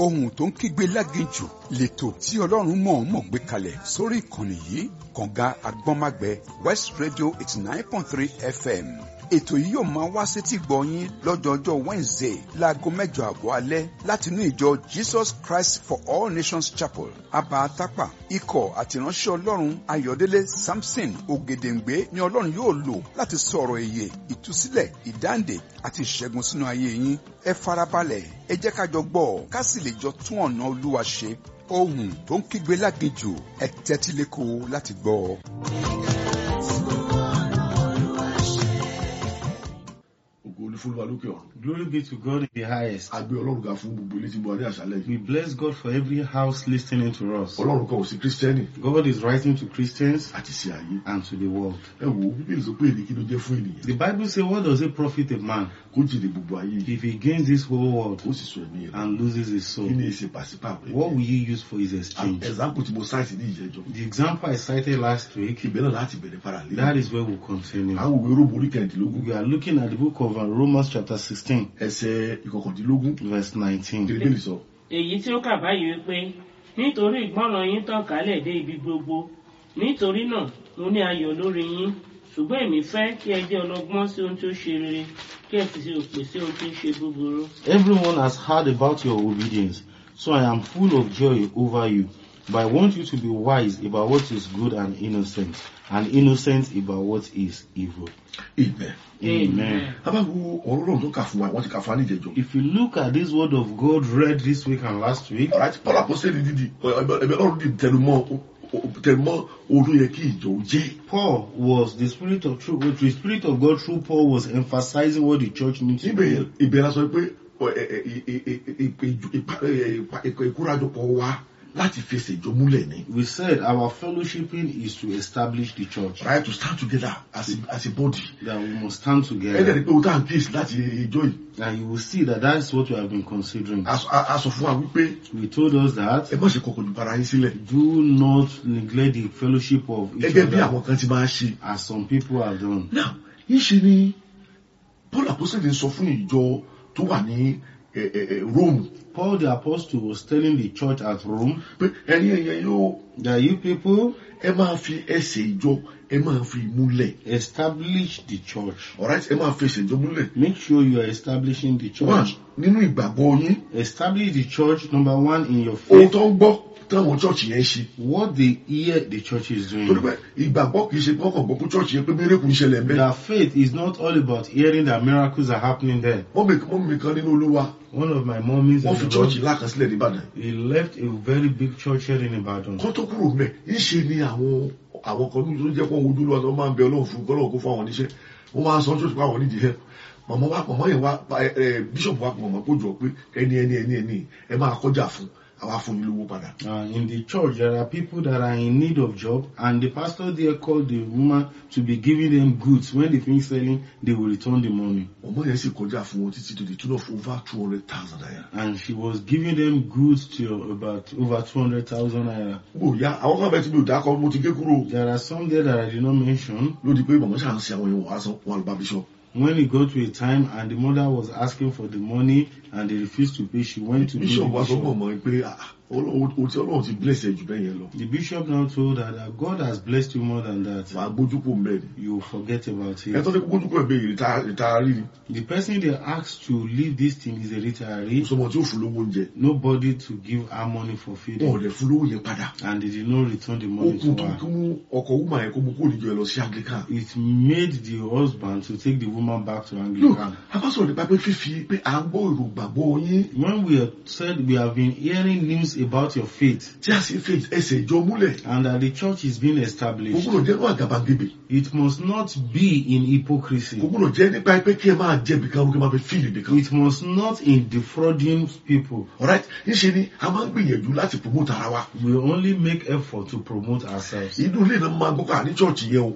ohun tó ń kígbe láginjù lẹ́tọ̀ tí ọlọ́run mọ̀ọ́mọ̀ gbé kalẹ̀ sórí ìkànnì yìí kànga agbọ́nmágbẹ́ west radio eighty nine point three fm ètò yìí yóò máa wá sétí gbọ̀nyín lọ́jọ́jọ́ wednesday láago mẹ́jọ àbọ̀ alẹ́ láti inú ìjọ jesus christ for all nations chapel abatapa ikọ̀ àtìránṣẹ́ ọlọ́run ayọ̀délé samson ògèdèǹgbé ni ọlọ́run yóò lò láti sọ̀rọ̀ èyè ìtúsílẹ̀ ìdáǹdè àti ìṣẹ́gun sínú ayé yín ẹ farabalẹ̀ ẹ jẹ́ ká jọ gbọ́ ká sì lè jọ tún ọ̀nà olúwa ṣe ohun tó ń kígbe láginjù ẹ tẹ́tí lẹ́kọ̀ọ́ láti gbọ́ ọ. ògo ní fún wa lókè ọ̀run. Glory be to God in the highest. a gbé ọlọ́run ga fún gbogbo ilé tí mo wà ní àṣálẹ̀ We yìí. bless God for every house listening to us. ọlọ́run kan ò sí kírísítẹ́nì God is writing to Christians àti sí ayé. and to the world. ẹ wo bíbélì sọ pé èdè kí ló jẹ́ fún ènìyàn. The Bible says, What does it profit a man kó jèrè gbogbo ayé yìí if he gains this whole world kó sì sọ ẹ̀mí rẹ̀. and loses his soul? kí ni èsì pàṣípààrọ̀ What will you use for his exchange? example tí mo sáìtì ní ìjẹ́jọ́. The example I cited last week, ibẹ̀ náà láti bẹ̀rẹ̀ para lé. that is where we'll continue. àwọn òwe róòmù orí kẹrìndínlógún We are looking at the book of uh, Romans, chapter 16, ẹsẹ̀ ìkọkàndínlógún verse 19. kí bíbélì sọ. èyí tí ó kà báyìí wípé nítorí ìgbọràn yín tàn kálẹ̀ dé ibi gbogbo nítorí náà mo ní ayọ̀ lórí yín ṣùgbọ́n èmi fẹ́ kí ẹ jẹ́ ọlọ́gbọ́n sí ohun tí ó ṣe rere kí ẹ sì ṣe òpè sí ohun tí ń ṣe búburú. Everyone has heard about your obedience, so I am full of joy over you. But I want you to be wise about what is good and innocent, and innocent about what is evil. ibẹ̀. Amen. abáwo ọ̀rọ̀ náà tó kà fún wa wọ́n ti kà fún wa ní ìjẹ́jọ́. If you look at this word of God read this week and last week, ọ̀rọ̀ àti paul apostoli dídì ẹ̀bẹ̀ ọlọ́run dídì tẹnumọ́ tẹnumọ́ olú yẹ kí ìjọ ó jẹ́. Paul was the spirit of truth. The spirit of God through Paul was emphasizing what the church needs to níbẹ̀ do. yẹn ibẹ̀ la sọ pé ọ, ẹ, ẹ, ẹ, ẹ, ẹ, ìpè- ìpa- ẹ, ìpa- ìkọ- ìkórajọpọ̀ wa láti fẹsẹ̀ ìjọ múlẹ̀ ni. We said our fellowshipping is to establish the church, right to stand together as a as a body. that we must stand ẹ̀ẹ́dẹ̀ together. ni pé o tá à ń kíyèsí láti ìjọ yìí. And you will see that that is what we have been considering. a sọ- a- a sọ fún wa wípé We told us that ẹ má ṣe kọkàn ju bara yín sílẹ̀. do not neglect the fellowship of each gẹ́gẹ́ bí other àwọn kan ti máa ṣe. as some people have done. now yíṣe ni paul apostoli sọ fún ìjọ tó wà ní ẹ, ẹ, ẹ, rome Paul the apostle was telling the church at Rome pé ẹ̀yin ẹ̀yẹ yóò that you people ẹ máa fi ẹsẹ̀ ìjọ ẹ máa fi múlẹ̀. establish the church. alright ẹ máa fi ẹsẹ̀ ìjọ múlẹ̀. Make sure you are establishing the one church. nínú ìgbàgbọ́ yín Establish the church, number one, in your ohun faith. tó ń gbọ́ táwọn chọ́ọ̀chì yẹn ṣe. What they hear the church is torí doing. pé ìgbàgbọ́ kì í ṣe pé wọ́n kàn gbọ́ pé chọ́ọ̀chì yẹn pé mérekù ń ṣẹlẹ̀ ń bẹ́ẹ̀. Their faith is not all about hearing that miracles are happening there. mọ́mì mọ́mì kan nínú olúwa One of my mummies wọ́n in fi the chọ́ọ̀chì Lord, lákan sílẹ̀ nìbàdàn. he left a very big church here in Ibadan. kọ́ tó kúrò mẹ́ ńṣe ni àwọn àwọn kan tó jẹ́ pé ojú olúwa tó máa ń bẹ ọlọ́run fún kọ́lọ́run kó fún àwọn oníṣẹ́ wọ́n máa ń sọ church pé àwọn nídìí help màmá wa màmá yẹn wa ẹ ẹ bishop wa màmá kó jọ pé ẹni ẹni ẹni ẹni ẹ máa kọjá fún àwa fún yín lówó padà. Uh, in the church, there are people that are in need of job, and the pastor there called the woman to be giving them goods. When they finish selling, they will return the money. ọmọ yẹn sì kọjá fún wọn títí to the tune of over two hundred thousand naira. And she was giving them goods to about over 200,000 naira. gbòòyà àwọn kan bẹ tí mi ò dákọ mo ti gé kúrò There are some there that I did not mention. lódì pé màmá ṣáà ń ṣe àwọn èèyàn wàá san wọn àlùbá bishop. When it got to a time and the mother was asking for the money and they refused to pay, she went to bishop the wa sọ fún bishop. ọmọ yẹn pé ah, Ọlọ́run- o ti ọlọ́run ti bless ẹ jù bẹ́ẹ̀ yẹn lọ. The bishop now told her that God has blessed you more than that. wàá gbójú kò ń bẹ́ẹ̀ ni. You forget about ẹ it. tọ́ ní kó gbójú kò ẹ̀ bẹ́ẹ̀ ìta rí ni. The person they asked to leave this thing is a retiree. sọmọ tí ó fún lówó oúnjẹ Nobody to give her money for wọn ò feeding. dẹ̀ fún lówó yẹn padà. And they did not return the ó money kú to tó her. kí mú ọkọ̀ wúmà yẹn kó mú kó níjọ ẹ lọ sí anglican. It made the husband to take the woman back to look Anglican. abásọ̀rọ̀ nípa pé fífi pé à ń gbọ́ èrò gbàgbọ́ yín When we have said we have been hearing news about your faith tí a sì fi ẹsẹ̀ ìjọ múlẹ̀ and that the church is being kò established, gbúdọ̀ jẹ́ ní àgàbàgebè it must not be in kò hypocrisy. gbúdọ̀ jẹ́ nípa pé kí ẹ máa jẹ bìkan kí ẹ máa fi fíìlì bìkan. It must not in defrauding people. alright níṣe ni a máa ń gbìyànjú láti promote ara wa We only make effort to promote ourselves. inú ilé náà máa gbọ́ ká ní chọ́ọ̀chì yẹn o